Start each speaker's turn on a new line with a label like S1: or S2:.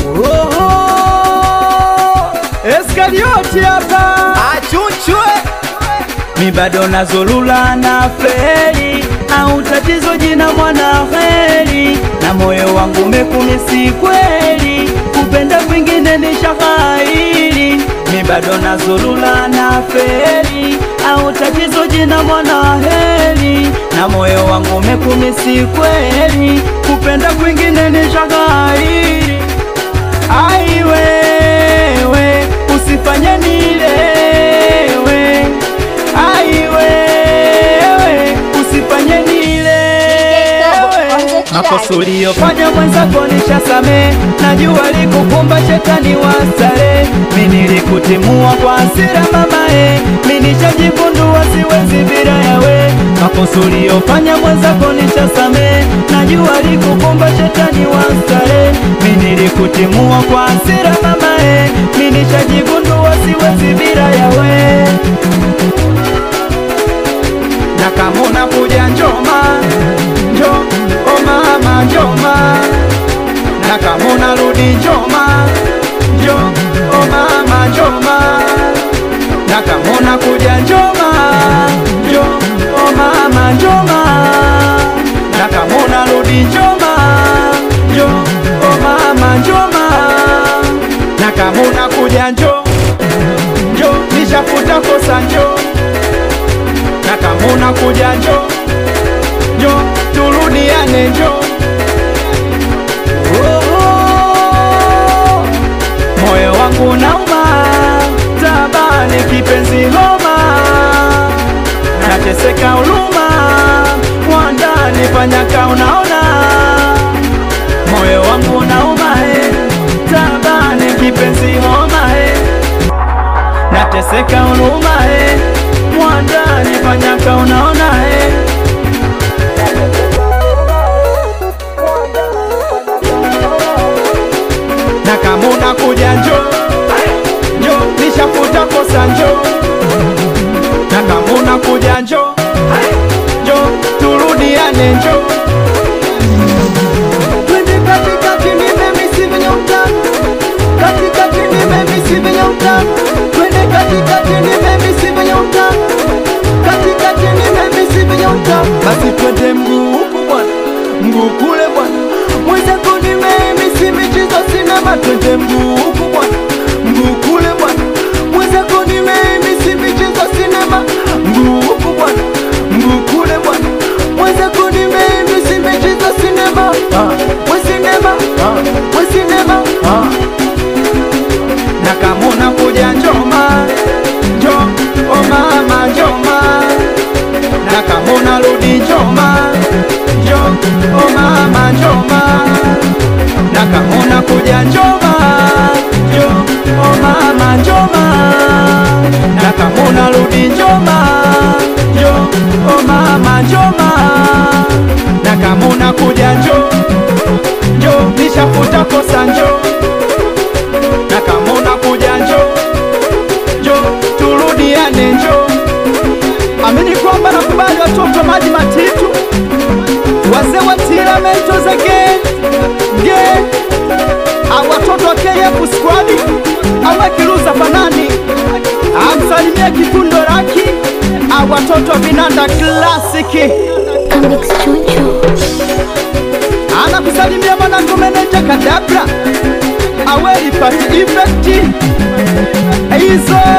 S1: Oho, Eskarioti hapa
S2: Achuchwe
S1: mi bado nazulula na feri au tatizo jina mwana heri na moyo wangu mekumisi kweli kupenda kwingine ni shahairi mi bado nazulula na feri au tatizo jina mwana heri na moyo wangu mekumisi kweli kupenda kwingine ni shahairi ai wewe usifanye nilewe ai wewe usifanye nilewe makosa uliyofanya mwenzako nishasame najua likukumba shetani wa stare mi nilikutimua kwa hasira mamae mi nishajigundua siwezi bila yawe makosa uliyofanya mwenzako nishasame najua likukumba shetani wa stare mi nilikutimua kwa hasira mamae mi nishajigundua siwezi bila yawe na kama unakuja njoma njo o mama njoma na kama unarudi njoma njo o mama njoma na kama unakuja njoma njo o mama njoma na kama unarudi njoma njo o mama njoma na kama unakuja njo njo nishafuta kosa njo na kama unakuja njo njo turudiane njo Oh, moyo wangu nauma tabani kipenzi homa nateseka huluma wandani fanyaka unaona moyo wangu nauma he tabani kipenzi homa he nateseka huluma he mwandani fanyaka unaona he na kama unakuja njo njo nishafuta kosa njo na kama unakuja njo njo turudiane njo twende katikati nimemisi venye utamu katikati nimemisi venye utamu twende katikati nimemisi venye utamu katikati nimemisi venye utamu basi twende mguu huku bwana mguu kule bwana mwenzako nimemisi michezo sinema twende mguu huku bwana mguu kule bwana mwenzako nimemisi michezo sinema mguu huku bwana mguu kule bwana mwenzako nimemisi michezo sinema ah. we sinema ah. we sinema ah. na kama unakuja njoma njo o mama njoma na kama unarudi njoma njo o mama njoma na kama unakuja njoma njo o mama njoma na kama unarudi njoma njo o mama njoma na kama unakuja njo njo nishafuta kosa njo na kama unakuja njo njo turudiane njo amini kwamba nakubali watoto wa maji matitu wazee wa tiramento za gen gen au watoto wa KF squad au kiruza fanani amsalimia kikundo raki au watoto wa vinanda klasiki
S3: Comics Choncho.
S1: anakusalimia mwanangu meneja kadabra awelipati ifekti hizo